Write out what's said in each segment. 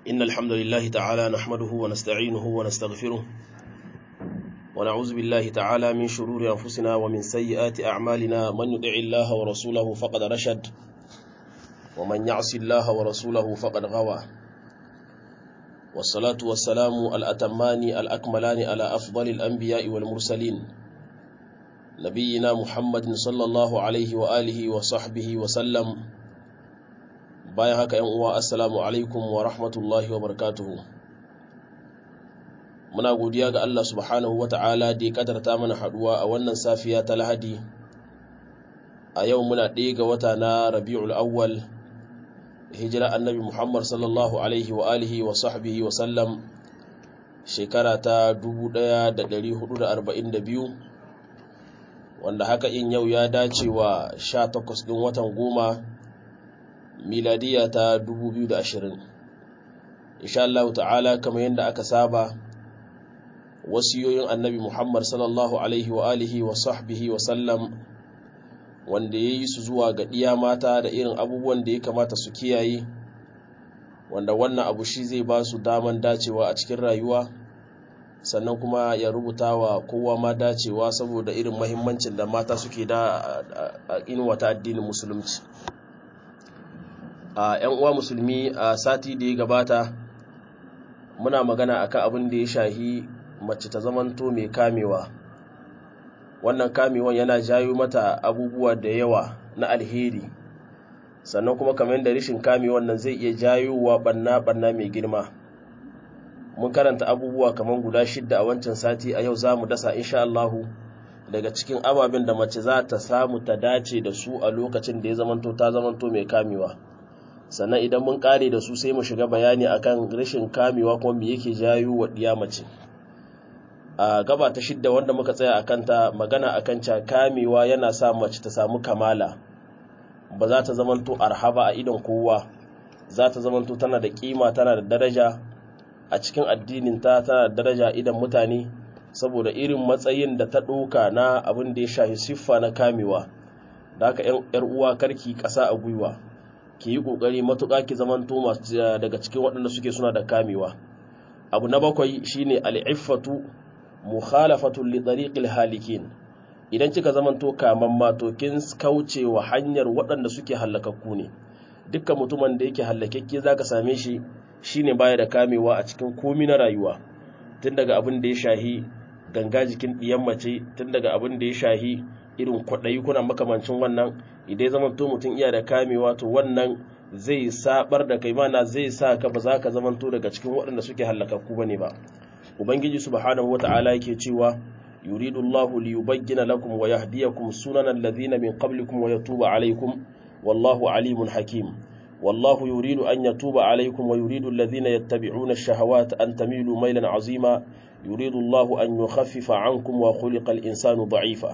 إن الحمد لله تعالى نحمده ونستعينه ونستغفره ونعوذ بالله تعالى من شرور أنفسنا ومن سيئات أعمالنا من يطع الله ورسوله فقد رشد ومن يعص الله ورسوله فقد غوى والصلاة والسلام الأتمان الأكملان على أفضل الأنبياء والمرسلين نبينا محمد صلى الله عليه وآله وصحبه وسلم bayan haka yan uwa assalamu alaikum wa rahmatullahi wa barakatuhu muna godiya ga Allah subhanahu wa ta'ala da ya kadarta mana haduwa a wannan safiya ta lahadi a yau muna ɗaya ga wata na rabi'ul awwal hijira annabi muhammad sallallahu alaihi wa alihi wa sahbihi wa sallam shekara ta 1442 wanda haka in yau ya dace wa 18 ɗin watan goma miladiya ta 2020 insha Allah ta'ala kamar yadda aka saba wasiyoyin annabi Muhammad sallallahu alaihi wa alihi wa sahbihi wa sallam wanda yayi su zuwa ga diya mata da irin abubuwan da ya kamata su kiyaye wanda wannan abu shi zai ba su daman dacewa a cikin rayuwa sannan kuma ya rubuta wa kowa ma dacewa saboda irin mahimmancin da mata suke da a inuwa ta addinin musulunci a ‘yan uwa musulmi a sati da ya gabata muna magana akan abin da ya shahi mace ta zamanto mai kamewa wannan kamewan yana jayo mata abubuwa da yawa na alheri sannan kuma kamar yadda rishin kamewan nan zai iya jayowa banna-banna mai girma mun karanta abubuwa kamar guda shidda a wancan sati a yau za mu dasa insha Allahu daga cikin ababen da mace za ta samu ta dace da su a lokacin da ya zamanto ta zamanto mai kamewa sannan idan mun kare da su sai mu shiga bayani akan rashin kamewa kuma me yake jayo wa diya mace a gaba ta shidda wanda muka tsaya akan ta magana akan ca kamewa yana sa mace ta samu kamala ba za ta zamanto arhaba a idon kowa za ta zamanto tana da kima tana da daraja a cikin addinin ta tana da daraja idan mutane saboda irin matsayin da ta ɗauka na abin da ya shahi siffa na kamewa da haka 'yar uwa karki ƙasa a gwiwa ki yi ƙoƙari matuƙa ki zamanto masu daga cikin waɗanda suke suna da kamewa abu na bakwai shine al'iffatu mukhalafatu li tariqil halikin idan kika zamanto kaman mato kin kauce wa hanyar waɗanda suke hallakakku ne dukkan mutumin da yake hallakakke zaka same shi shine baya da kamewa a cikin komi na rayuwa tun daga abin da ya shahi ganga jikin ɗiyan mace tun daga abin da ya shahi irin kwaɗayi kuna makamancin wannan idan ya zamanto mutum iya da kamewa to wannan zai sabar da kai mana zai sa ka ba za ka zamanto daga cikin waɗanda suke hallakakku bane ba ubangiji subhanahu wata'ala yake cewa yuridu Allahu li yubayyana lakum wa yahdiyakum sunanal ladhina min qablikum wa yatuba alaykum wallahu alimun hakim والله يريد أن يتوب عليكم ويريد الذين يتبعون الشهوات أن تميلوا ميلا عظيما يريد الله أن يخفف عنكم وخلق الإنسان ضعيفا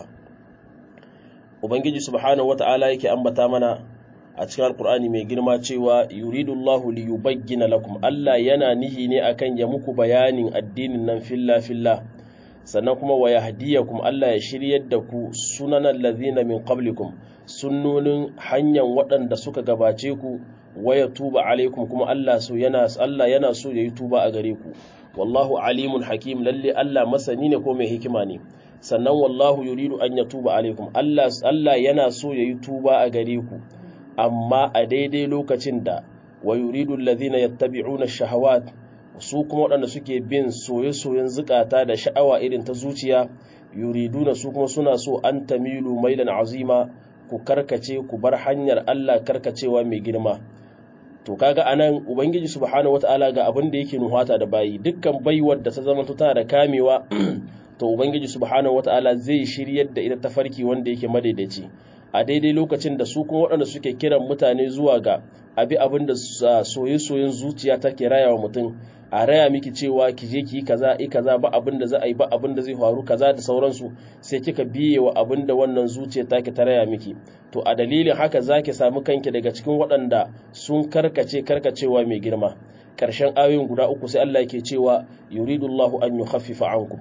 ubangiji subhanahu wata'ala yake ambata mana a cikin alkur'ani mai girma cewa yuridullahu li yubayyana lakum Allah yana nihi ne akan ya muku bayanin addinin nan filla filla sannan kuma wa yahdiyakum Allah ya shiryar da ku sunanan lazina min qablikum sunnonin hanyar waɗanda suka gabace ku waya tuba alaikum kuma Allah so yana Allah yana so yayi tuba a gare ku wallahu alimun hakim lalle Allah masani ne ko mai hikima ne sannan wallahu yuridu an yatuba alaikum Allah Allah yana so yayi tuba a gare ku amma a daidai lokacin da wa yuridu alladhina yattabi'una ash-shahawat su kuma waɗanda suke bin soye-soyen zukata da sha'awa irin ta zuciya yuriduna su kuma suna so an tamilu mailan azima ku karkace ku bar hanyar Allah karkacewa mai girma to kaga anan ubangiji subhanahu wataala ga abin da yake nuhata da bayi dukkan baiwar da ta zama tana da kamewa to ubangiji subhanahu wataala zai shiryar da ita tafarki wanda yake madaidaici a daidai lokacin da su kuma waɗanda suke kiran mutane zuwa ga abi abin da soye-soyen zuciya take raya wa mutum a raya miki cewa ki je ki yi kaza i kaza ba abin da za a yi ba abin da zai faru kaza da sauransu sai kika biye wa abin da wannan zuciya take ta raya miki to a dalilin haka zaki samu kanki daga cikin waɗanda sun karkace karkacewa mai girma ƙarshen ayoyin guda uku sai Allah yake cewa yuridullahu an yukhaffifa ankum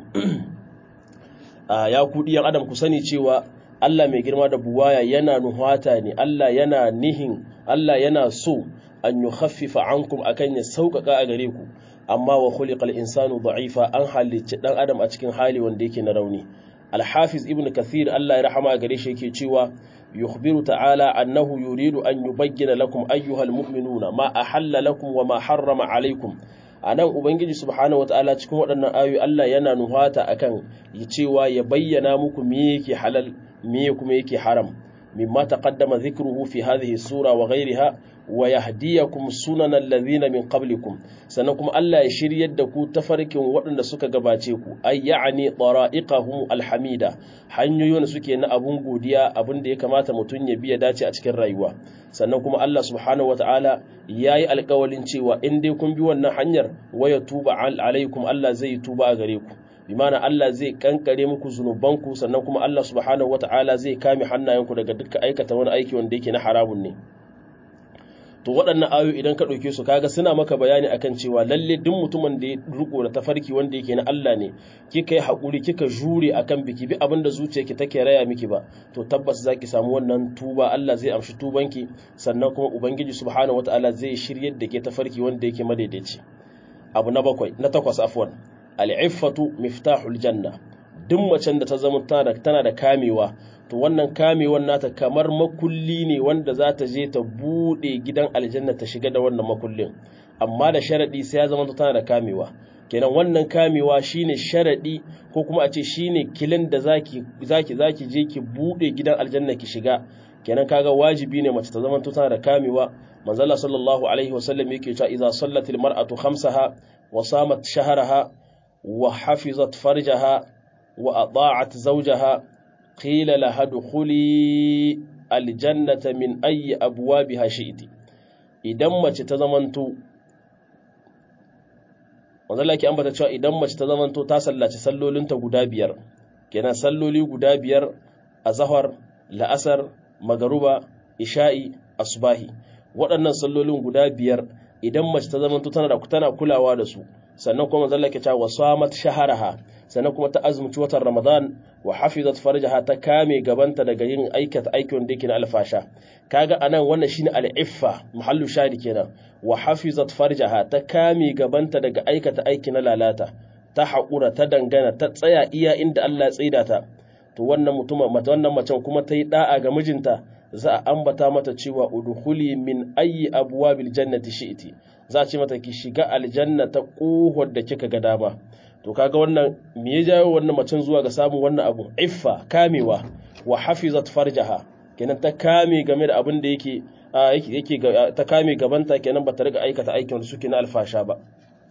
a ya ku diyan adam ku sani cewa Allah mai girma da buwaya yana nuhata ne Allah yana nihin Allah yana so an yukhaffifa ankum akan ya sauƙaƙa a gare ku amma wa khuliqal insanu da'ifa an halicci dan adam a cikin hali wanda yake na rauni al-hafiz ibn kathir Allah ya rahama gare shi yake cewa yukhbiru ta'ala annahu yuridu an yubayyana lakum ayyuhal mu'minuna ma ahalla lakum wa ma harrama alaykum anan ubangiji subhanahu wataala cikin waɗannan ayoyi Allah yana nuhata akan cewa ya bayyana muku me yake halal me kuma yake haram mimma taqaddama dhikruhu fi hadhihi sura wa ghayriha wa yahdiyakum sunana alladhina min qablikum sannan kuma Allah ya shiryar da ku tafarkin waɗanda suka gabace ku ay ya'ni tara'iqahum alhamida hanyoyin suke na abun godiya abin da ya kamata mutun ya biya dace a cikin rayuwa sannan kuma Allah subhanahu wataala yayi alƙawalin cewa in dai kun bi wannan hanyar waya tuba alaikum Allah zai tuba a gare ku bimana Allah zai kankare muku zunubanku sannan kuma Allah subhanahu wataala zai kame hannayenku daga dukkan aikata wani aiki wanda yake na haramun ne to waɗannan ayoyi idan ka ɗauke su kaga suna maka bayani akan cewa lalle duk mutumin da ya riko da tafarki wanda yake na Allah ne kika yi haƙuri kika jure akan biki bi abin da zuciyarki take raya miki ba to tabbas zaki samu wannan tuba Allah zai amshi tubanki sannan kuma ubangiji subhanahu wataala zai shiryar da ke tafarki wanda yake madaidaici abu na bakwai na takwas afwan al-iffatu miftahul janna duk macen da ta zama tana da kamewa to wannan kamewan nata kamar makulli ne wanda za ta je ta bude gidan aljanna ta shiga da wannan makullin amma da sharadi sai ya zama tana da kamewa kenan wannan kamewa shine sharadi ko kuma a ce shine kilin da zaki zaki zaki je ki bude gidan aljanna ki shiga kenan kaga wajibi ne mace ta zama tana da kamewa manzala sallallahu alaihi wasallam yake cewa idza sallatil mar'atu khamsaha wa samat shahraha wa hafizat farjaha wa ata'at zawjaha qila laha dukhuli aljannata min ayyi abwabiha shi'ti idan mace ta zamanto wanda laki ambata cewa idan mace ta zamanto ta sallaci sallolinta guda biyar kenan salloli guda biyar azhar la'asar magaruba isha'i asbahi waɗannan sallolin guda biyar idan mace ta zamanto tana da tana kulawa da su sannan kuma manzon laki cewa wasamat shaharaha sannan kuma ta azumci watan Ramadan wa hafizat farjaha ta kame gabanta daga yin aikata aikin da yake na alfasha kaga anan wannan shine al-iffa mahallu shadi kenan wa hafizat farjaha ta kame gabanta daga aikata aiki na lalata ta haƙura ta dangana ta tsaya iya inda Allah ya tsaida ta to wannan mutumin mata wannan macen kuma ta yi da'a ga mijinta za a ambata mata cewa udkhuli min ayyi abwabil jannati shi'ti za a ce mata ki shiga aljanna ta kohar da kika ga dama to kaga wannan me ya jawo wannan macen zuwa ga samun wannan abu iffa kamewa wa hafizat farjaha kenan ta kame game da abin da yake yake ta kame gabanta kenan bata riga aikata aikin da suke na alfasha ba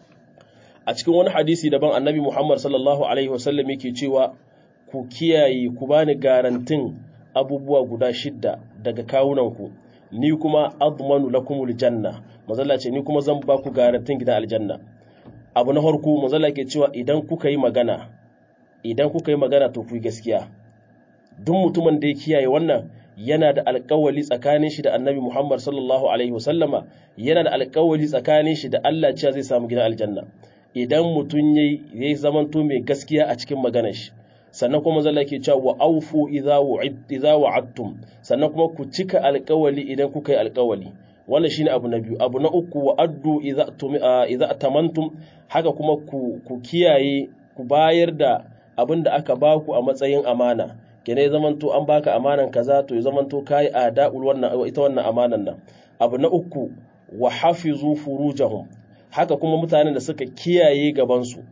a cikin wani hadisi daban annabi Muhammad sallallahu alaihi wasallam yake cewa ku kiyaye ku bani garantin abubuwa guda shidda daga kawunanku ni kuma admanu lakumul janna mazalla ce ni kuma zan ba ku garantin gidan aljanna abu na farko mazalla ke cewa idan kuka yi magana idan kuka yi magana to ku yi gaskiya duk mutumin da ya kiyaye wannan yana da alƙawali tsakanin shi da annabi Muhammad sallallahu alaihi wasallama yana da alƙawali tsakanin shi da Allah cewa zai samu gidan aljanna idan mutum yayi yayi zamanto mai gaskiya a cikin maganar shi sannan kuma zalla ke cewa wa aufu idza idza wa'adtum sannan kuma ku cika alƙawali idan kuka yi alƙawali wannan shine abu na biyu abu na uku wa addu idza idza tamantum haka kuma ku ku kiyaye ku bayar da abin da aka baku a matsayin amana kene zamanto an baka amanan kaza to ya zamanto kai ada'ul wannan ita wannan amanan nan abu na uku wa hafizu furujahum haka kuma mutanen da suka kiyaye gaban su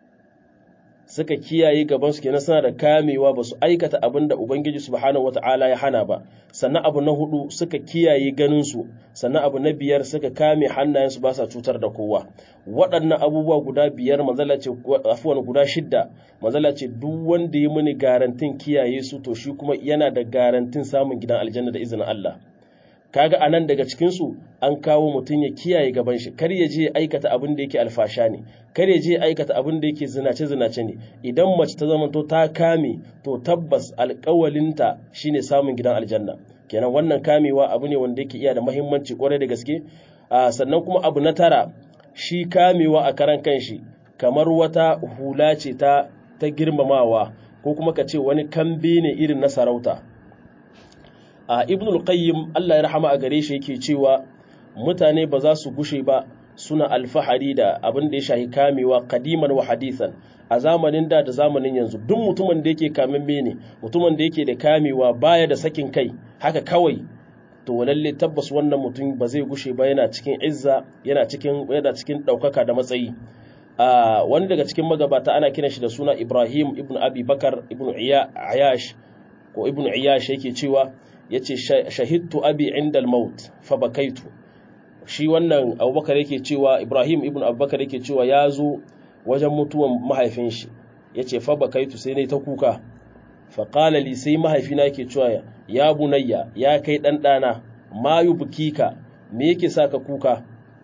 suka kiyaye gabansu kenan suna da kamewa ba su aikata abin da Ubangiji subhanahu wata'ala ya hana ba sannan abu na hudu suka kiyaye ganinsu sannan abu na biyar suka kame hannayensu ba sa cutar da kowa waɗannan abubuwa guda biyar manzala ce afuwan guda shidda manzala ce duk wanda ya muni garantin kiyaye su to shi kuma yana da garantin samun gidan aljanna da izinin Allah kaga anan daga cikin su an kawo mutum ya kiyaye gaban shi kar ya je aikata abin da yake alfasha ne kar ya je aikata abin da yake zinace zinace ne idan mace ta zama to ta kame to tabbas alƙawalinta shine samun gidan aljanna kenan wannan kamewa abu ne wanda yake iya da muhimmanci kwarai da gaske sannan kuma abu na tara shi kamewa a karan kanshi kamar wata hula ce ta ta girmamawa ko kuma ka ce wani kambe ne irin na sarauta a ibnul qayyim Allah ya rahama a gare shi yake cewa mutane ba za su gushe ba suna alfahari da abin da ya shahi kamewa kadiman wa hadisan a zamanin da da zamanin yanzu duk mutumin da yake kamamme ne mutumin da yake da kamewa baya da sakin kai haka kawai to lalle tabbas wannan mutum ba zai gushe ba yana cikin izza yana cikin yana cikin daukaka da matsayi a wani daga cikin magabata ana kiran shi da suna Ibrahim ibn Abi Bakar ibn Iyash ko ibn Iyash yake cewa yace shahidtu abi inda al-maut fa bakaitu shi wannan Abubakar yake cewa Ibrahim ibn Abubakar yake cewa ya zo wajen mutuwan mahaifin shi yace fa bakaitu sai ne ta kuka fa qala li sai mahaifina yake cewa ya bunayya ya kai dan dana ma yubkika me yake saka kuka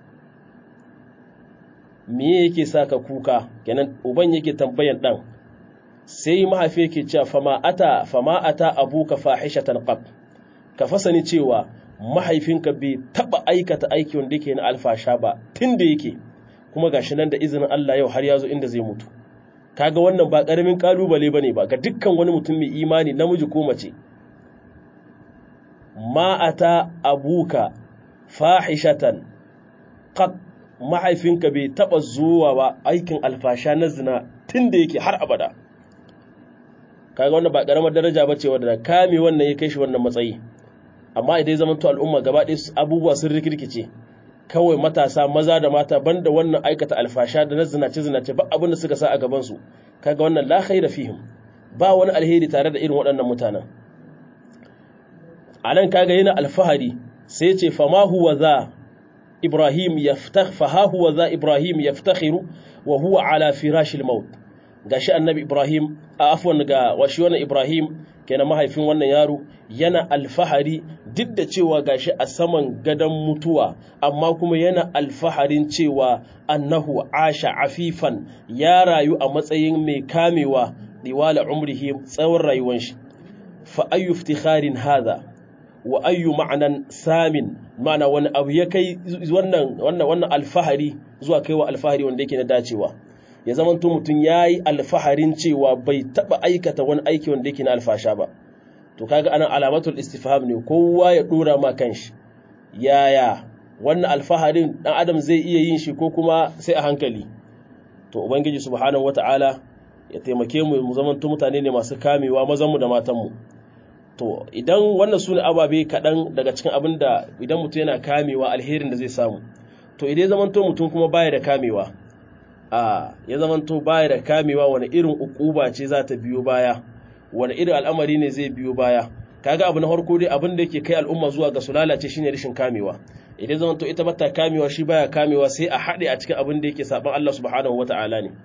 me yake saka kuka kenan uban yake tambayan dan sai mahaifi yake cewa fama ata fama ata abuka fahishatan qab ka fasani cewa mahaifinka bai taba aikata aiki wanda yake na alfasha ba tunda yake kuma gashi nan da izinin Allah yau har ya zo inda zai mutu kaga wannan ba karamin kalubale bane ba ga dukkan wani mutum mai imani namiji ko mace ma ata abuka fahishatan qad mahaifinka bai taba zuwa ba aikin alfasha na zina tunda yake har abada kaga wannan ba karamar daraja bace wanda kame wannan ya kai shi wannan matsayi amma idan zaman to al'umma gaba ɗaya abubuwa sun rikirkice kawai matasa maza da mata banda wannan aikata alfasha da na zinace zinace ba abin da suka sa a gaban su kaga wannan la khaira fihim ba wani alheri tare da irin waɗannan mutanen anan kaga yana alfahari sai ce fama huwa za ibrahim yaftakh fa huwa za ibrahim yaftakhiru wa huwa ala firashil maut gashi annabi ibrahim a afwan ga washi wannan ibrahim kenan mahaifin wannan yaro yana alfahari duk da cewa gashi a saman gadon mutuwa amma kuma yana alfaharin cewa annahu asha afifan ya rayu a matsayin mai kamewa diwala umrihi tsawon rayuwar shi fa ayyu iftikharin hadha wa ayyu ma'anan samin ma'ana wani abu ya kai wannan wannan wannan alfahari zuwa kaiwa alfahari wanda yake na dacewa ya zamanto mutum ya yi alfaharin cewa bai taɓa aikata wani aiki wanda yake na alfasha ba to kaga ana alamatul istifham ne kowa ya ɗora ma kanshi yaya wannan alfaharin ɗan adam zai iya yin shi ko kuma sai a hankali to ubangiji subhanahu wata'ala ya taimake mu mu zamanto mutane ne masu kamewa mazanmu da matanmu to idan wannan su ne ababe kaɗan daga cikin abin da idan mutum yana kamewa alherin da zai samu to idan zamanto mutum kuma baya da kamewa a ya zamanto baya da kamewa wani irin ukuba ce za ta biyo baya wani irin al'amari ne zai biyo baya kaga abu na farko dai abin da yake kai al'umma zuwa ga su lalace shine rashin kamewa idan zamanto ita bata kamewa shi baya kamewa sai a haɗe a cikin abin da yake saban Allah subhanahu wata'ala ne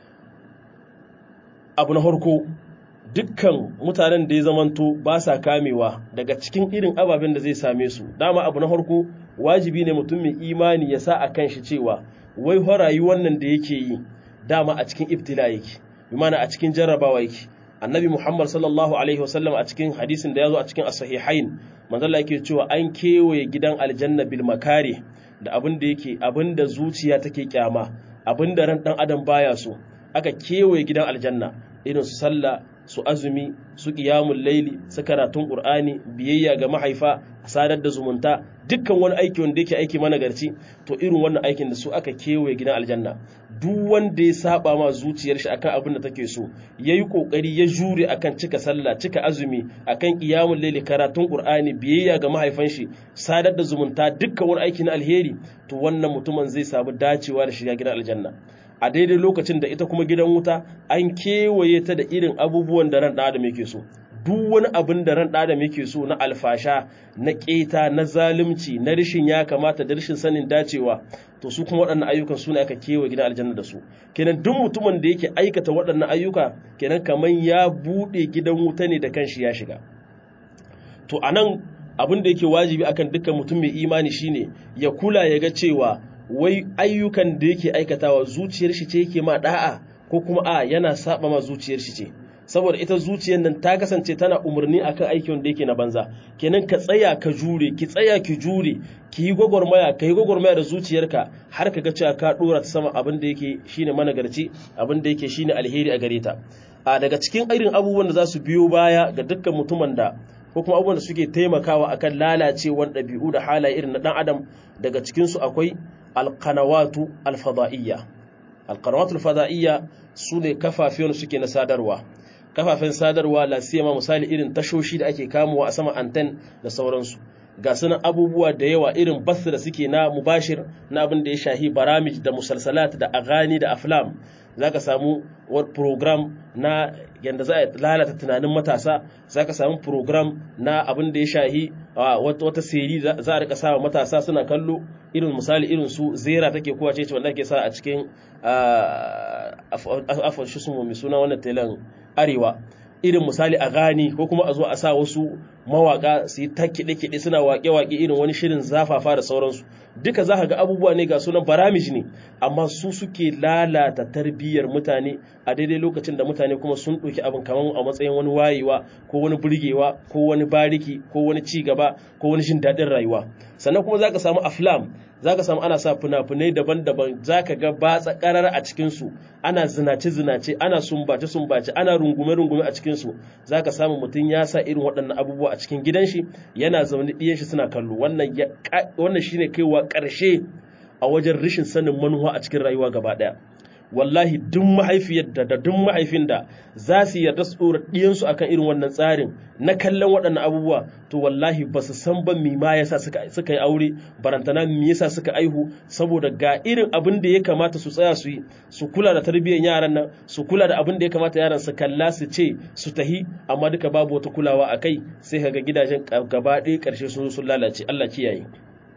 abu na farko dukkan mutanen da ya zamanto ba sa kamewa daga cikin irin ababen da zai same su dama abu na farko wajibi ne mutum mai imani ya sa a kan shi cewa wai fa rayuwar nan da yake yi dama a cikin ibtila yake bi mana a cikin jarrabawa yake annabi muhammad sallallahu alaihi wasallam a cikin hadisin da ya zo a cikin as-sahihain manzo Allah yake cewa an kewaye gidan aljanna bil makare da abin da yake abin da zuciya take kyama abin da ran dan adam baya so aka kewaye gidan aljanna irin su sallah su azumi su qiyamul laili su karatun qur'ani biyayya ga mahaifa sadar da zumunta dukkan wani aiki wanda yake aiki managarci to irin wannan aikin da su aka kewaye gidan aljanna duk wanda ya saba ma zuciyar shi akan abin da take so yayi kokari ya jure akan cika sallah cika azumi akan qiyamul layli karatun qur'ani biyayya ga mahaifan shi sadar da zumunta dukkan wani aiki na alheri to wannan mutumin zai samu dacewa da shiga gidan aljanna a daidai lokacin da ita kuma gidan wuta an kewaye ta da irin abubuwan da ran da adam yake so duk wani abin da ran adam yake so na alfasha na keta na zalunci na rishin ya kamata da rishin sanin dacewa to su kuma waɗannan ayyukan su ne aka kewaye gidan aljanna da su kenan duk mutumin da yake aikata waɗannan ayyuka kenan kamar ya buɗe gidan wuta ne da kanshi ya shiga to anan abin da yake wajibi akan dukkan mutum mai imani shine ya kula ya ga cewa wai ayyukan da yake aikatawa zuciyar shi ce yake ma da'a ko kuma a yana saba ma zuciyar shi ce saboda ita zuciyar nan ta kasance tana umarni akan aikin da yake na banza kenan ka tsaya ka jure ki tsaya ki jure ki yi gwagwarmaya ka yi gwagwarmaya da zuciyarka har ka ga cewa ka dora ta sama abin da yake shine managarci abin da yake shine alheri a gare ta a daga cikin irin abubuwan da za su biyo baya ga dukkan mutumin da ko kuma abubuwan da suke taimakawa akan lalacewar ɗabi'u da halaye irin na ɗan adam daga cikinsu akwai alkanawatu alfada'iyya alkanawatu alfada'iyya su ne kafafen suke na sadarwa kafafen sadarwa lasiyama misali irin tashoshi da ake kamowa a sama anten da sauransu ga sunan abubuwa da yawa irin basu da suke na mubashir na abin da ya shahi baramij da musalsalat da agani da aflam za ka samu program na yadda za a lalata tunanin matasa za ka samu program na abin da ya shahi wata seri za a rika sawa matasa suna kallo irin misali irin su zera take kowa ce wanda ke sa a cikin afon shi mai suna wannan telan arewa irin misali a gani ko kuma a zo a sa wasu mawaka su yi ta kiɗe-kiɗe suna waƙe-waƙe irin wani shirin zafafa da sauransu duka za ka ga abubuwa ne ga sunan baramij ne amma su suke lalata tarbiyyar mutane a daidai lokacin da mutane kuma sun ɗauki abin kamar a matsayin wani wayewa ko wani burgewa ko wani bariki ko wani ci gaba ko wani jin daɗin rayuwa sannan kuma za ka samu aflam za ka samu ana sa fina-finai daban-daban za ka ga batsa ƙarar a cikinsu ana zinace-zinace ana sumbace-sumbace ana rungume-rungume a cikinsu za ka samu mutum ya sa irin waɗannan abubuwa a cikin gidan shi yana zaune ɗiyan shi suna kallo wannan shi ne kaiwa ƙarshe a wajen rashin sanin manuwa a cikin rayuwa gaba ɗaya wallahi duk mahaifiyar da da duk mahaifin da za su yarda su ɗora ɗiyansu akan irin wannan tsarin na kallon waɗannan abubuwa to wallahi ba su san ba mi ma yasa suka suka yi aure barantana mi yasa suka aihu saboda ga irin abin da ya kamata su tsaya su yi su kula da tarbiyyar yaran nan su kula da abin da ya kamata yaran su kalla su ce su tahi amma duka babu wata kulawa a kai sai kaga gidajen gaba ɗaya ƙarshe sun sun lalace Allah kiyaye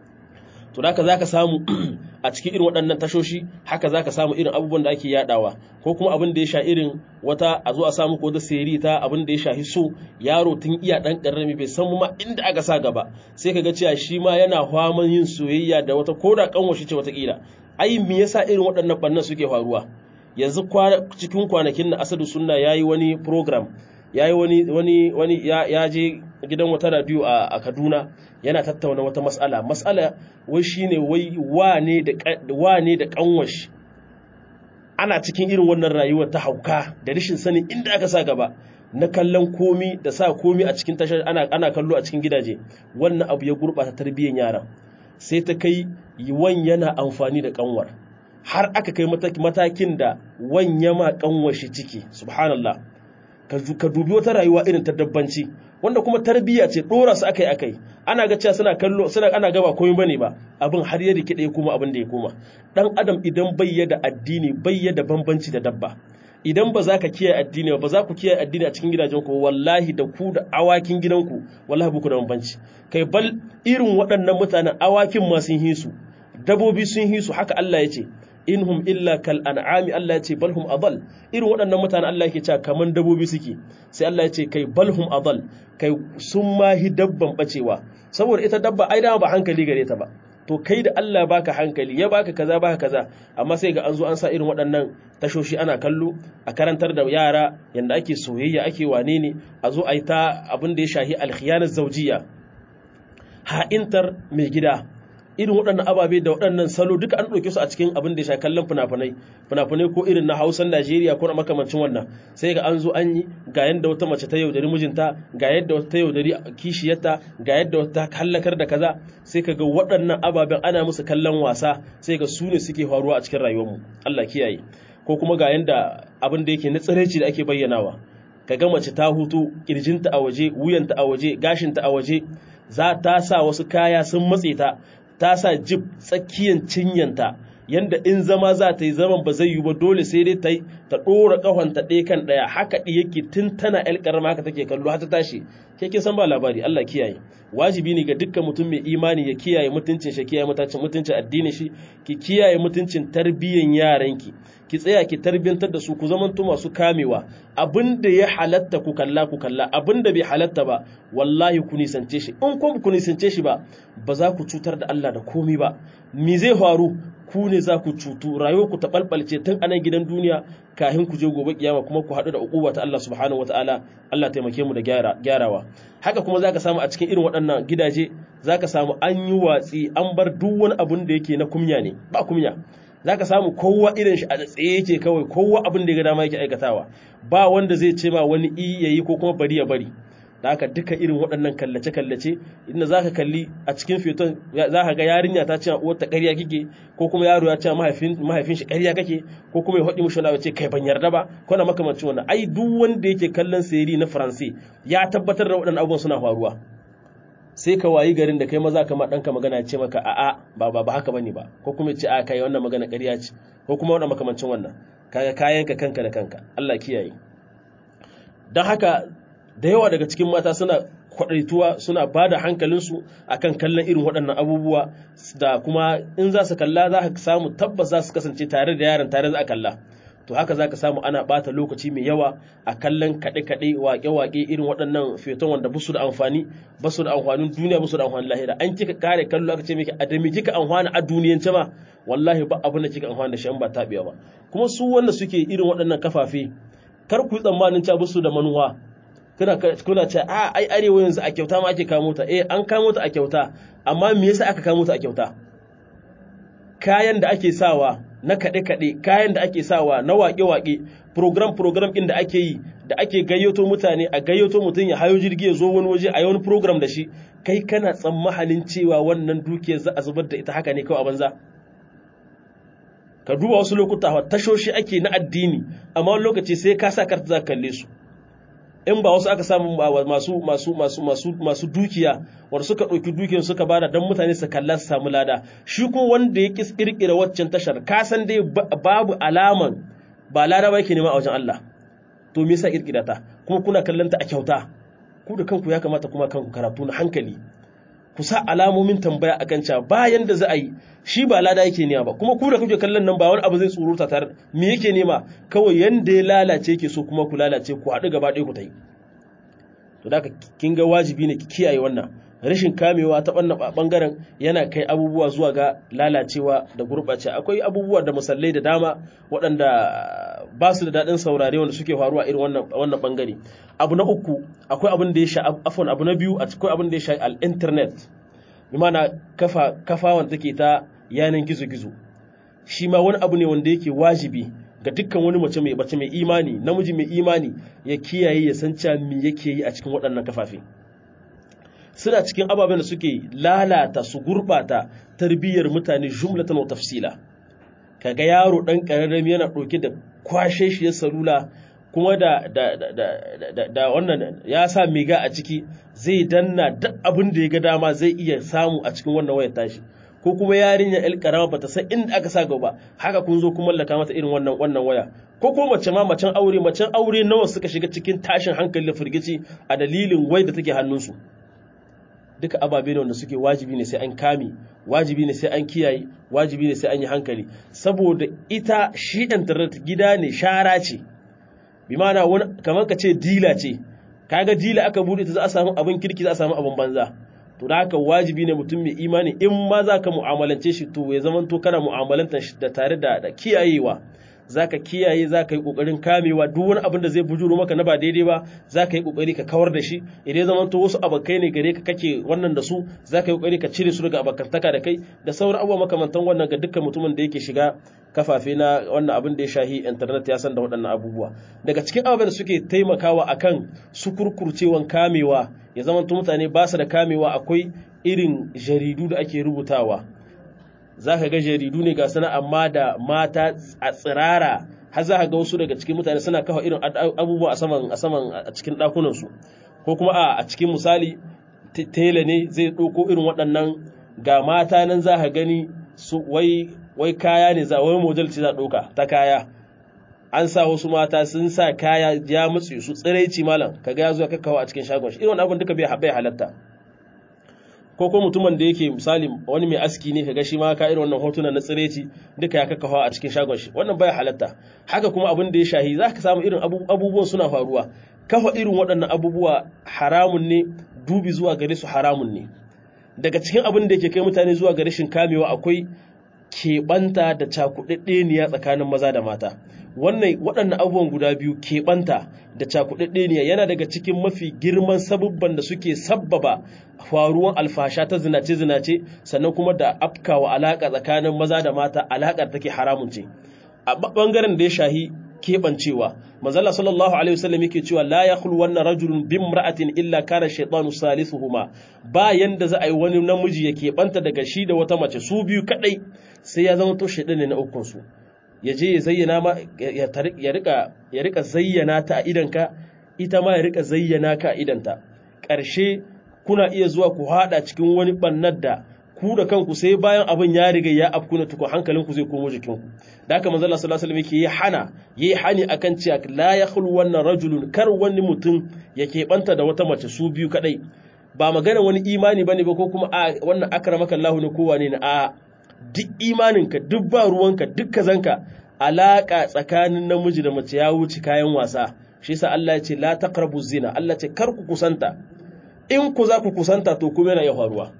to da za ka samu a cikin irin waɗannan tashoshi haka za ka samu irin abubuwan da ake yadawa ko kuma abin da ya sha irin wata a zo a samu ko da seri ta abin da ya shahi so yaro tun iya ɗan ƙarami bai san ma inda aka sa gaba sai ka ga cewa shi ma yana faman yin soyayya da wata koda kanwashi ce watakila ai me yasa irin waɗannan ɓannan suke faruwa yanzu cikin kwanakin na asadu sunna yayi wani program yayi wani wani wani ya je gidan wata radio a Kaduna yana tattauna wata mas'ala mas'ala wai shine wai wane da wane da kanwash ana cikin irin wannan rayuwar ta hauka da rashin sanin inda aka sa gaba na kallon komi da sa komi a cikin tashar ana ana kallo a cikin gidaje wannan abu ya gurbata tarbiyyar yaran sai ta kai wan yana amfani da kanwar har aka kai matakin da wan yama kanwashi ciki subhanallah ka dubi wata rayuwa irin ta dabbanci wanda kuma tarbiyya ce dora su akai akai ana ga cewa suna kallo suna ana gaba komai bane ba abin har ya rike ya kuma abin da ya koma dan adam idan bai da addini bai da bambanci da dabba idan ba za ka kiyaye addini ba za ku kiyaye addini a cikin gidajen ku wallahi da ku da awakin gidanku wallahi buku da bambanci kai bal irin waɗannan mutanen awakin ma sun hisu dabobi sun hisu haka Allah ya ce inhum illa kal an'ami Allah ya ce balhum adal irin waɗannan mutane Allah yake cewa kaman dabobi suke sai Allah ya ce kai balhum adal kai sun mahi dabban bacewa saboda ita dabba ai dama ba hankali gare ta ba to kai da Allah baka hankali ya baka kaza baka kaza amma sai ga an zo an sa irin waɗannan tashoshi ana kallo a karantar da yara yanda ake soyayya ake wane ne a zo a yi ta abin da ya shahi alkhiyanar zaujiya ha'intar mai gida irin waɗannan ababe da waɗannan salo duka an ɗauke su a cikin abin da ya sha kallon fina-finai fina-finai ko irin na hausan najeriya ko na makamancin wannan sai ga an zo an yi ga yadda wata mace ta yaudari mijinta ga yadda wata ta yaudari kishiyarta ga yadda wata ta hallakar da kaza sai ka ga waɗannan ababen ana musu kallon wasa sai ga su ne suke faruwa a cikin rayuwarmu allah kiyaye ko kuma ga yadda abin da yake na tsiraici da ake bayyanawa ka ga mace ta hutu kirjinta a waje wuyanta a waje gashinta a waje za ta sa wasu kaya sun matse ta ta sa jib tsakiyan cinyanta yanda in zama za ta yi zaman ba zai yi ba dole sai dai ta ta ɗora ƙahonta ɗaya kan ɗaya haka ɗi yake tun tana ƴar ƙarama haka take kallo har ta tashi ke kin san ba labari Allah kiyaye wajibi ne ga dukkan mutum mai imani ya kiyaye mutuncin shi kiyaye mutuncin mutuncin addinin shi ki kiyaye mutuncin tarbiyyan yaranki ki tsaya ki tarbiyantar da su ku zamanto masu kamewa abinda ya halatta ku kalla ku kalla abinda bai halatta ba wallahi ku nisance shi in ko ku nisance shi ba ba za ku cutar da Allah da komai ba me zai faru ku ne za ku cutu rayuwar ku ta balbalce tun a nan gidan duniya kafin ku je gobe kiyama kuma ku haɗu da uquba ta Allah subhanahu wataala Allah taimake mu da gyarawa haka kuma zaka samu a cikin irin waɗannan gidaje zaka samu an yi watsi an bar duk wani abun da yake na kumya ne ba kumya za ka samu kowa irin shi a tsaye yake kawai kowa abin da ya ga dama yake aikatawa ba wanda zai ce ma wani i ya yi ko kuma bari ya bari da haka duka irin waɗannan kallace-kallace inda za ka kalli a cikin feton za ka ga yarinya ta ce uwarta ƙarya kike ko kuma yaro ya ce mahaifin shi ƙarya kake ko kuma ya haɗi mushi wani ce kai ban yarda ba ko na makamancin wannan ai duk wanda yake kallon sayari na faransi ya tabbatar da waɗannan abubuwan suna faruwa sai ka wayi garin da kai maza kama ɗanka magana ya ce maka a'a ba ba ba haka bane ba ko kuma ya ce a kai wannan magana ƙarya ce ko kuma wannan makamancin wannan kaga kayanka kanka da kanka Allah kiyaye don haka da yawa daga cikin mata suna kwadaituwa suna ba da hankalinsu akan kallon irin waɗannan abubuwa da kuma in za su kalla za ka samu tabbas za su kasance tare da yaron tare za a kalla to haka za ka samu ana ɓata lokaci mai yawa a kallon kaɗe-kaɗe waƙe-waƙe irin waɗannan feton wanda basu da amfani basu da amfanin duniya basu da amfanin lahira an kika kare kallo aka ce miki a da me kika amfana a duniyance ma wallahi ba abin da kika amfana da shi an ba taɓewa ba kuma su wanda suke irin waɗannan kafafe kar ku yi tsammanin cewa basu da manuwa kuna kuna ce a ai arewa yanzu a kyauta ma ake kamo ta eh an kamo ta a kyauta amma me yasa aka kamo ta a kyauta kayan da ake sawa na kaɗe kaɗe kayan da ake sawa na waƙe waƙe program program ɗin da ake yi da ake gayyato mutane a gayyato mutum ya hayo jirgi ya zo wani waje a yi wani program da shi kai kana tsammanin cewa wannan dukiyar za a zubar da ita haka ne kawai a banza ka duba wasu lokuta tashoshi ake na addini amma wani lokaci sai ka sa karta za ka kalle su in ba wasu aka samu masu masu masu masu masu dukiya wanda suka ɗauki dukiyar suka bada don mutane su kalla su samu lada shi kuma wanda ya kis kirkira waccan tashar ka san dai babu alaman ba lada ba yake nema a wajen Allah to me yasa kirkira ta kuma kuna kallon ta a kyauta ku da kanku ya kamata kuma kanku karatu na hankali ku sa alamomin tambaya akan cewa bayan da za a yi shi ba lada yake nema ba kuma ku da kuke kallon nan ba wani abu zai tsuruta tare me yake nema kawai yanda ya lalace yake so kuma ku lalace ku haɗu gaba ɗaya ku ta yi to da kin ga wajibi ne ki kiyaye wannan rashin kamewa ta wannan bangaren yana kai abubuwa zuwa ga lalacewa da gurɓace akwai abubuwa da musallai da dama waɗanda ba su da daɗin saurare wanda suke faruwa irin wannan wannan bangare abu na uku akwai abin da ya sha afon abu na biyu akwai abin da ya sha al-internet bi mana kafa kafa wanda take ta yanan gizo-gizo shi ma wani abu ne wanda yake wajibi ga dukkan wani mace mai bace mai imani namiji mai imani ya kiyaye ya san cewa me yake yi a cikin waɗannan kafafe suna cikin ababen da suke lalata su gurbata tarbiyyar mutane jumlatan wa tafsila kaga yaro dan kararrami yana ɗauke da kwashe shi ya salula kuma da da da da wannan ya sa miga a ciki zai danna duk abin da ya ga dama zai iya samu a cikin wannan wayar tashi ko kuma yarinya el karama bata san inda aka sa gaba haka kun zo kun mallaka mata irin wannan wannan waya ko ko mace ma macen aure macen aure nawa suka shiga cikin tashin hankali da firgici a dalilin wai da take hannunsu duka ababe ne wanda suke wajibi ne sai an kame wajibi ne sai an kiyaye wajibi ne sai an yi hankali saboda ita shi internet gida ne shara ce bi ma'ana wani kamar ka ce dila ce kaga dila aka bude ta za a samu abin kirki za a samu abin banza to da haka wajibi ne mutum mai imani in ma za ka mu'amalance shi to ya zama to kana mu'amalantar shi da tare da da kiyayewa za ka kiyaye za ka yi ƙoƙarin kamewa duk wani abin da zai bujuro maka na ba daidai ba za ka yi ƙoƙari ka kawar da shi idan zama to wasu abokai ne gare ka kake wannan da su za ka yi ƙoƙari ka cire su daga abokantaka da kai da sauran abubuwa makamantan wannan ga dukkan mutumin da yake shiga kafafe na wannan abin da ya shahi internet ya san da waɗannan abubuwa daga cikin abubuwan da suke taimakawa akan su kurkurcewan kamewa ya zama to mutane ba su da kamewa akwai irin jaridu da ake rubutawa za ka ga jaridu ne ga sana amma da mata a tsirara har za ka ga wasu daga cikin mutane suna kafa irin abubuwa a saman a saman a cikin ɗakunansu ko kuma a a cikin misali tela ne zai ɗauko irin waɗannan ga mata nan za ka gani su wai wai kaya ne za wai model ce za ɗauka ta kaya an sa wasu mata sun sa kaya ya mutse su tsiraici malam kaga ya zo kakkawa a cikin shagon shi irin wannan abin duka bai halatta ko ko mutumin da yake misali wani mai aski ne kaga shi ma ka irin wannan hotunan na tsireci duka ya kakkafa a cikin shagon shi wannan baya halatta haka kuma abin da ya shahi za ka samu irin abubuwan suna faruwa kafa irin waɗannan abubuwa haramun ne dubi zuwa gare su haramun ne daga cikin abin da yake kai mutane zuwa ga rashin kamewa akwai keɓanta da cakuɗaɗɗeniya tsakanin maza da mata wannan waɗannan abubuwan guda biyu keɓanta da cakuɗaɗɗeniya yana daga cikin mafi girman sabubban da suke sabbaba faruwan alfasha ta zinace-zinace sannan kuma da afkawa alaƙa tsakanin maza da mata alaƙar take haramun ce a ɓangaren da ya shahi kebancewa manzala sallallahu alaihi wasallam yake cewa la yakhlu wannan rajulun bimra'atin illa kana shaytanu salisuhuma ba yanda za a yi wani namiji ya keɓanta daga shi da wata mace su biyu kadai sai ya zama to shaytan ne na ukun su ya je ya zayyana ma ya rika ya rika zayyana ta a idanka ita ma ya rika zayyana ka a idanta ƙarshe kuna iya zuwa ku hada cikin wani bannar da ku da kanku sai bayan abin ya riga ya afkuna tukun hankalinku zai komo jikinku da haka manzo Allah sallallahu alaihi wasallam yake hana yayi hani akan cewa la yakhlu wannan rajulun kar wani mutum ya keɓanta da wata mace su biyu kadai ba magana wani imani bane ba ko kuma a wannan akramaka Allah ne ko wane ne a duk imaninka duk ba ruwanka duk kazanka alaka tsakanin namiji da mace ya wuce kayan wasa shi yasa Allah ya ce la taqrabu zina Allah ce kar ku kusanta in ku za ku kusanta to kuma yana ya faruwa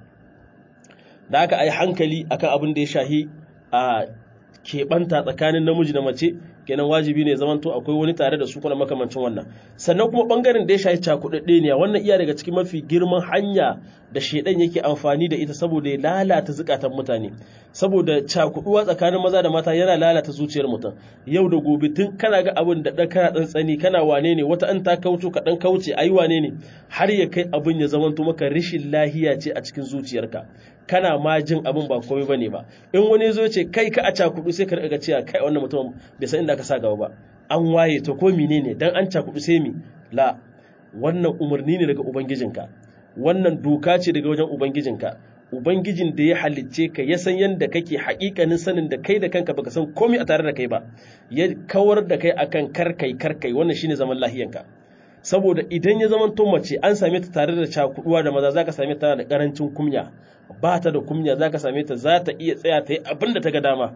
da aka yi hankali akan abin da ya shahi a keɓanta tsakanin namiji da mace kenan wajibi ne zamanto akwai wani tare da su kuma makamancin wannan sannan kuma bangaren da ya shahi cakuɗaɗɗe ne wannan iya daga cikin mafi girman hanya da shaidan yake amfani da ita saboda ya lalata zukatan mutane saboda cakuɗuwa tsakanin maza da mata yana lalata zuciyar mutum yau da gobe tun kana ga abin da kana tsantsani kana wane ne wata an ta kauce ka dan kauce ayi wane ne har ya kai abin ya zamanto maka rishin lahiya ce a cikin zuciyarka kana ma jin abin ba komai bane ba in wani zo ce kai ka a cakudu sai ka riga cewa kai wannan mutum bai san inda ka sa gaba ba an waye to ko menene dan an cakudu sai mi la wannan umarni ne daga ubangijinka wannan doka ce daga wajen ubangijinka ubangijin da ya halicce ka ya san yadda kake haƙiƙanin sanin da kai da kanka baka san komai a tare da kai ba ya kawar da kai akan karkai karkai wannan shine zaman lahiyanka saboda idan ya zama to mace an same ta tare da cakuduwa da maza zaka same ta da karancin kumya ba ta da kumya zaka same ta za ta iya tsaya ta yi abin da ta ga dama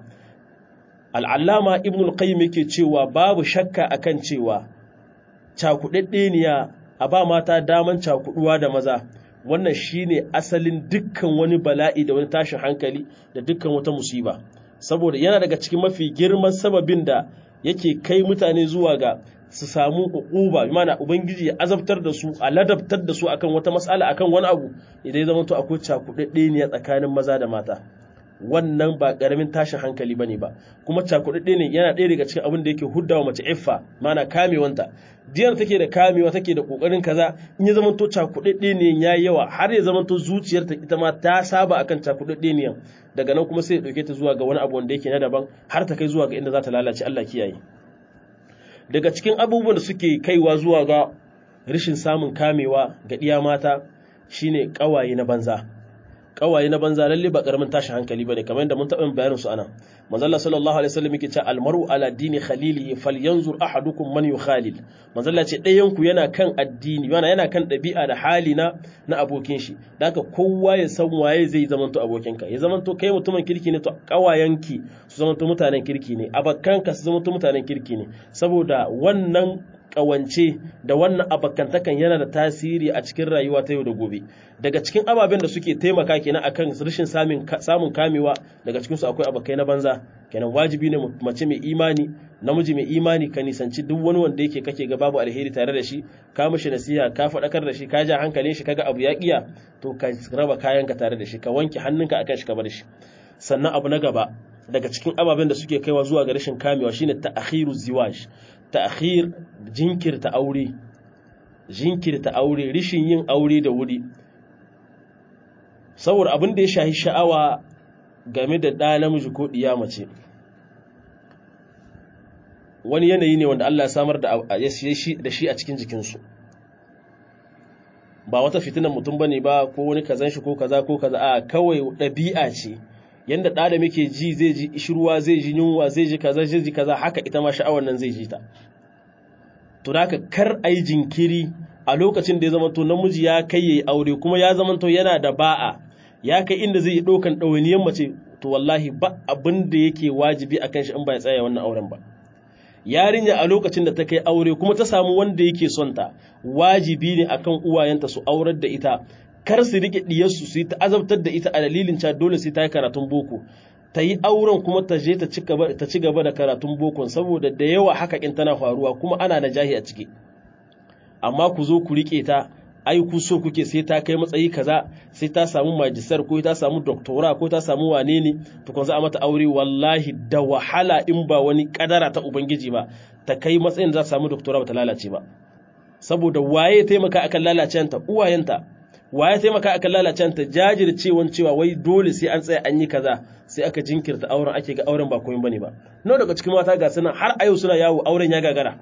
al'allama ibnul qayyim yake cewa babu shakka akan cewa cakudaddeniya a ba mata daman cakuduwa da maza wannan shine asalin dukkan wani bala'i da wani tashin hankali da dukkan wata musiba saboda yana daga cikin mafi girman sababin da yake kai mutane zuwa ga su samu uquba mana ubangiji ya azabtar da su a ladabtar da su akan wata mas'ala akan wani abu idan ya zama to akwai cakudadde ne tsakanin maza da mata wannan ba karamin tashin hankali bane ba kuma cakudadde ne yana ɗaya daga cikin abin da yake huddawa mace iffa mana kamewanta diyar take da kamewa take da kokarin kaza in ya zama to cakudadde ne yayi yawa har ya zama to zuciyarta ita ma ta saba akan cakudadde ne daga nan kuma sai ya dauke ta zuwa ga wani abu wanda yake na daban har ta kai zuwa ga inda za ta lalace Allah kiyaye daga cikin abubuwan da suke kaiwa zuwa ga rashin samun kamewa ga ɗiya mata shine ƙawaye na banza ƙawaye na banza lalle ba ƙaramin tashin hankali bane kamar yadda mun taɓa bayanin su ana manzo Allah sallallahu alaihi wasallam yake cewa almaru ala dini khalili falyanzur ahadukum man yukhalil manzo Allah ce ɗayan ku yana kan addini yana yana kan ɗabi'a da hali na na abokin shi da haka kowa ya san waye zai zamanto abokinka ya zamanto kai mutumin kirki ne to ƙawayenki su zamanto mutanen kirki ne abakkanka su zamanto mutanen kirki ne saboda wannan kawance da wannan abakantakan yana da tasiri a cikin rayuwa ta yau da gobe daga cikin ababen da suke taimaka kenan akan rashin samun kamewa daga cikin su akwai abakai na banza kenan wajibi ne mace mai imani namiji mai imani ka nisanci duk wani wanda yake kake ga babu alheri tare da shi ka mishi nasiha ka faɗakar da shi ka ja hankalin shi kaga abu ya kiya to ka raba kayan ka tare da shi ka wanke hannunka akan shi ka bar shi sannan abu na gaba daga cikin ababen da suke kaiwa zuwa ga rashin kamewa shine ta'khiru ziwaj ta'khir jinkirta aure jinkirta aure rishin yin aure da wuri saboda abin da ya shahi sha'awa game da ɗa namiji ko ɗiya mace wani yanayi ne wanda Allah ya samar da shi a cikin jikinsu ba wata fitinan mutum bane ba ko wani kazan shi ko kaza ko kaza a kawai ɗabi'a ce yanda ɗa da muke ji zai ji ishirwa zai ji yunwa zai ji kaza zai ji kaza haka ita ma sha'awar nan zai ji ta to da kar a yi jinkiri a lokacin da ya zama to namiji ya kai yayi aure kuma ya zama to yana da ba'a ya kai inda zai yi ɗaukan ɗawainiyar mace to wallahi ba abin da yake wajibi a kan shi in ba ya tsaya wannan auren ba yarinya a lokacin da ta kai aure kuma ta samu wanda yake son ta wajibi ne akan uwayenta su aurar da ita kar su rike diyarsu su yi ta azabtar da ita a dalilin cewa dole sai ta yi karatun boko ta yi auren kuma ta je ta ci gaba da karatun bokon saboda da yawa haka kin tana faruwa kuma ana da jahi a ciki amma ku zo ku rike ta ai ku so kuke sai ta kai matsayi kaza sai ta samu majistar ko ta samu doktora ko ta samu wane ne tukun za a mata aure wallahi da wahala in ba wani kadara ta ubangiji ba ta kai matsayin da za ta samu doktora ba ta lalace ba saboda waye taimaka akan lalacenta uwayenta waye taimaka akan lalacenta jajircewan cewa wai dole sai an tsaya an yi kaza sai aka jinkirta auren ake ga auren ba komai bane ba nawa daga cikin mata ga suna har a yau suna yawo auren ya gagara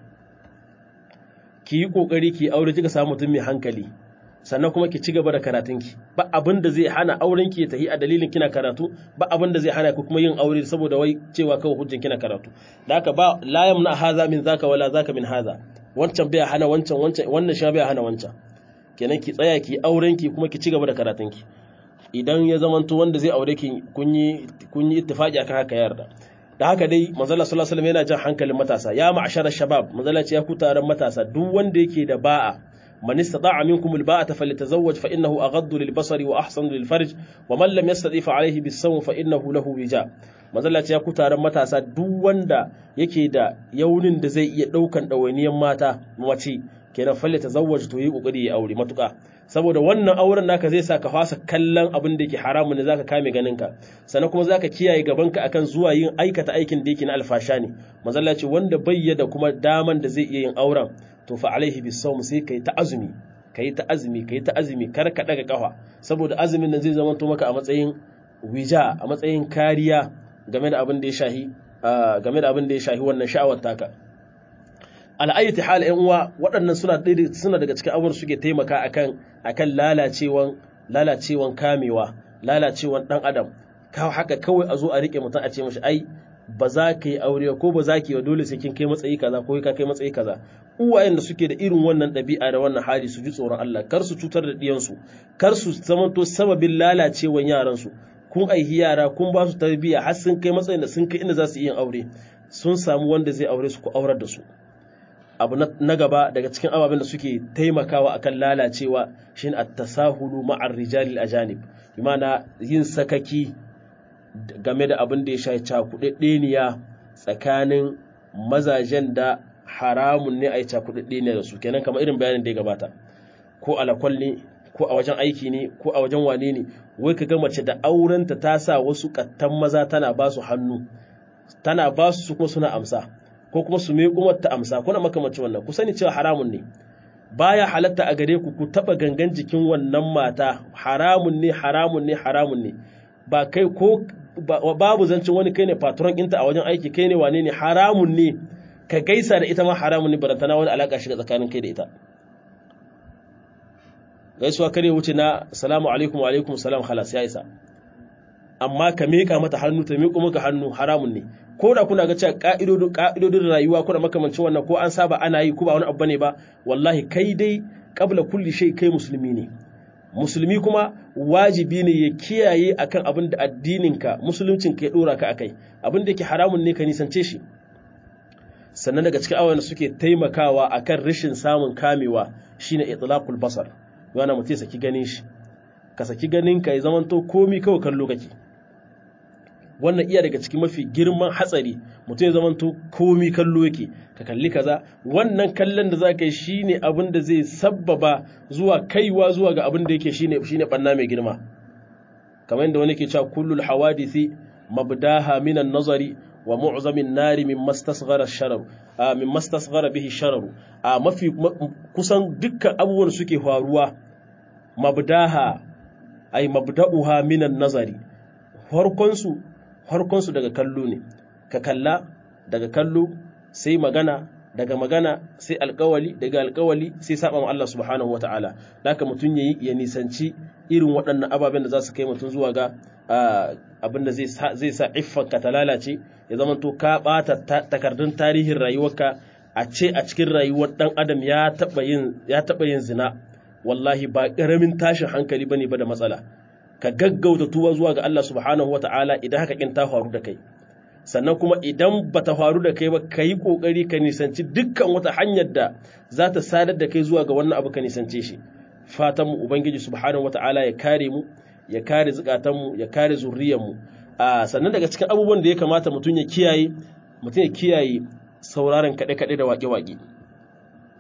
ki yi kokari ki aure kika samu mutum mai hankali sannan kuma ki ci gaba da karatunki ba abin da zai hana auren ki ya tafi a dalilin kina karatu ba abin da zai hana ku kuma yin aure saboda wai cewa kawai hujjan kina karatu da haka ba la yamna haza min zaka wala zaka min haza wancan bai hana wancan wancan wannan sha bai hana wancan kenan ki tsaya ki auren ki kuma ki ci gaba da karatunki idan ya zamanto wanda zai aure ki kun yi kun yi ittifaqi akan haka yarda da haka dai manzala sallallahu alaihi wasallam yana jan hankalin matasa ya ma'ashara shabab manzala ce ya ku taron matasa duk wanda yake da ba'a man istata'a minkum alba'ata falyatazawwaj fa innahu aghaddu lilbasari wa ahsanu lilfarj wa man lam yastati fa alayhi bis-sawm fa innahu lahu wija manzala ce ya ku taron matasa duk wanda yake da yaunin da zai iya daukan dawainiyan mata mace kenan falyatazawwaj to yi kokari ya aure matuka saboda wannan auren naka zai sa ka fasa kallon abin da yake haramun ne zaka kame ganinka sannan kuma zaka kiyaye gabanka akan zuwa yin aikata aikin da yake na alfasha ne manzalla ce wanda bayyada kuma daman da zai iya yin auren to fa alaihi bisawm sai kai ta azumi kai ta azumi kai ta azumi kar ka daga kafa saboda azumin nan zai zama to maka a matsayin wija a matsayin kariya game da abin da ya shahi game da abin da ya shahi wannan sha'awar taka al'ayyati hal ‘yan uwa waɗannan suna daga cikin abubuwan suke taimaka akan akan lalacewan lalacewan kamewa lalacewan ɗan adam ka haka kawai a zo a riƙe mutum a ce mashi ai ba za ka yi aure ko ba za ki yi dole sai kin kai matsayi kaza ko ka kai matsayi kaza uwayen da suke da irin wannan ɗabi'a da wannan hali su ji tsoron Allah kar su cutar da ɗiyansu kar su zamanto sababin lalacewan yaransu kun aihi yara kun ba su tarbiyya har sun kai matsayin da sun kai inda za su yi yin aure sun samu wanda zai aure su ko aurar da su abu na gaba daga cikin ababen da suke taimakawa akan lalacewa shine at-tasahulu ma'ar rijalil ajanib bimana yin sakaki game da abin da ya shafi cakuɗaɗɗeniya tsakanin mazajen da haramun ne a yi cakuɗaɗɗeniya da su kenan kamar irin bayanin da ya gabata ko alakwal ne ko a wajen aiki ne ko a wajen wane ne wai ka ga mace da aurenta ta sa wasu kattan maza tana ba su hannu tana ba su kuma suna amsa ko kuma su mai kuma ta amsa kuna makamanci wannan ku sani cewa haramun ne baya halatta a gare ku ku taba gangan jikin wannan mata haramun ne haramun ne haramun ne ba kai ko babu zancin wani kai ne patron ɗinta a wajen aiki kai ne wane ne haramun ne ka gaisa da ita ma haramun ne barantana wani alaka shiga tsakanin kai da ita gaisuwa kare wuce na salamu alaikum wa alaikum salam halas ya isa amma ka miƙa mata hannu ta miƙo maka hannu haramun ne ko da kuna ga cewa ka'idodin rayuwa kuna makamancin wannan ko an saba ana yi ko ba wani abu ne ba wallahi kai dai kabla kulli shay kai musulmi ne musulmi kuma wajibi ne ya kiyaye akan abin da addininka musuluncinka ya dora ka akai abin da yake haramun ne ka nisance shi sannan daga cikin awan suke taimakawa akan rashin samun kamewa shine itlaqul basar yana mutum saki ganin shi ka saki ganin ka ya zamanto komi kawai kallo kake wannan iya daga cikin mafi girman hatsari mutum ya zamanto komi kallo yake ka kalli kaza wannan kallon da za ka yi shine abin da zai sabbaba zuwa kaiwa zuwa ga abin da yake shine shine banna mai girma kamar yadda wani ke cewa kullul hawadisi mabdaha minan nazari wa mu'zamin nari min mastasghara sharar min mastasghara bihi sharar a mafi kusan dukkan abubuwan suke faruwa mabdaha ay mabda'uha minan nazari farkon su farkonsu daga kallo ne ka kalla daga kallo sai magana daga magana sai alkawali daga alkawali sai saba wa Allah subhanahu wataala haka mutum yayi ya nisanci irin waɗannan ababen da za su kai mutum zuwa ga abin da zai sa iffanka ta lalace ya zama to ka ɓata takardun tarihin rayuwarka a ce a cikin rayuwar ɗan adam ya taɓa yin ya taɓa yin zina wallahi ba ƙaramin tashin hankali bane ba da matsala ka gaggauta tuba zuwa ga Allah subhanahu wata'ala idan haka kin ta faru da kai sannan kuma idan bata faru da kai ba ka yi kokari ka nisanci dukkan wata hanyar da za ta sadar da kai zuwa ga wannan abu ka nisance shi fatan mu ubangiji subhanahu wata'ala ya kare mu ya kare zukatan mu ya kare zuriyar mu a sannan daga cikin abubuwan da ya kamata mutum ya kiyaye mutum ya kiyaye sauraron kaɗe-kaɗe da waƙe-waƙe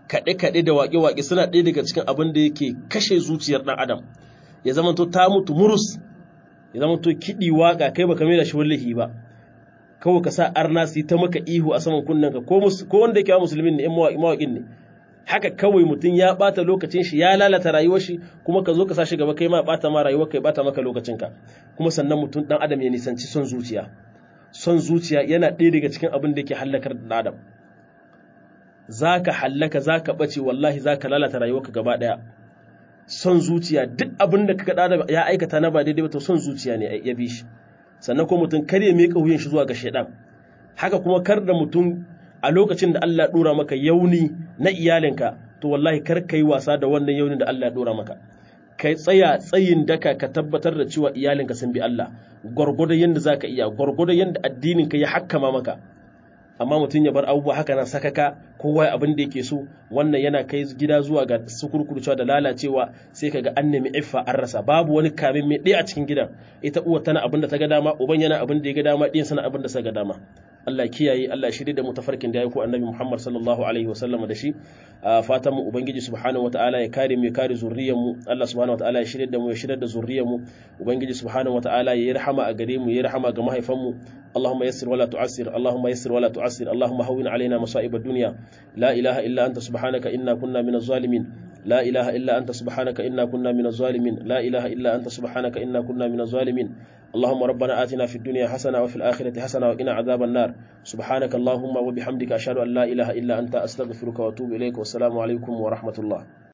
kaɗe-kaɗe da waƙe-waƙe suna ɗaya daga cikin abin da yake kashe zuciyar ɗan adam ya zama to ta mutu murus ya zama to kiɗi waƙa kai baka mai da shi wallahi ba kawai ka sa arna su ta maka ihu a saman kunnen ka ko wanda yake wa musulmin ne mawaƙin ne haka kawai mutum ya ɓata lokacin shi ya lalata rayuwar shi kuma ka zo ka sa shi gaba kai ma ɓata ma rayuwar kai ɓata maka lokacin ka kuma sannan mutum ɗan adam ya nisanci son zuciya son zuciya yana ɗaya daga cikin abin da yake hallakar da adam za ka hallaka za ka ɓace wallahi za ka lalata rayuwarka gaba ɗaya son zuciya duk abin da ka da ya aikata na ba daidai ba to son zuciya ne ya bi shi sannan kuma mutum kar ya miƙa wuyan shi zuwa ga shaidan haka kuma kar da mutum a lokacin da Allah ya ɗora maka yauni na iyalinka to wallahi kar ka yi wasa da wannan yaunin da Allah ya ɗora maka kai tsaya tsayin daka ka tabbatar da cewa iyalinka sun bi Allah gwargwadon yadda za ka iya gwargwadon yadda addininka ya hakkama maka amma mutum ya bar abubuwa haka nan sakaka kowa abin da yake so wannan yana kai gida zuwa ga sukurkurcewa da lalacewa sai kaga an nemi iffa an rasa babu wani kamin mai ɗaya a cikin gidan ita uwa tana abin da ta ga dama uban yana abin da ya ga dama ɗiyan sana abin da sa ga dama Allah kiyaye Allah shirye da mu tafarkin da ya ko annabi Muhammad sallallahu alaihi wasallam da shi fatan mu ubangiji subhanahu wataala ya kare mu ya kare zuriyar mu Allah subhanahu wataala ya shirye da mu ya shirye da zuriyar mu ubangiji subhanahu wataala ya rahama a gare mu ya rahama ga mahaifan mu اللهم يسر ولا تعسر اللهم يسر ولا تعسر اللهم هون علينا مصائب الدنيا لا إله إلا أنت سبحانك إنا كنا من الظالمين لا إله إلا أنت سبحانك إنا كنا من الظالمين لا إله إلا أنت سبحانك إنا كنا من الظالمين اللهم ربنا آتنا في الدنيا حسنة وفي الآخرة حسنة وقنا عذاب النار سبحانك اللهم وبحمدك أشهد أن لا إله إلا أنت أستغفرك وأتوب إليك والسلام عليكم ورحمة الله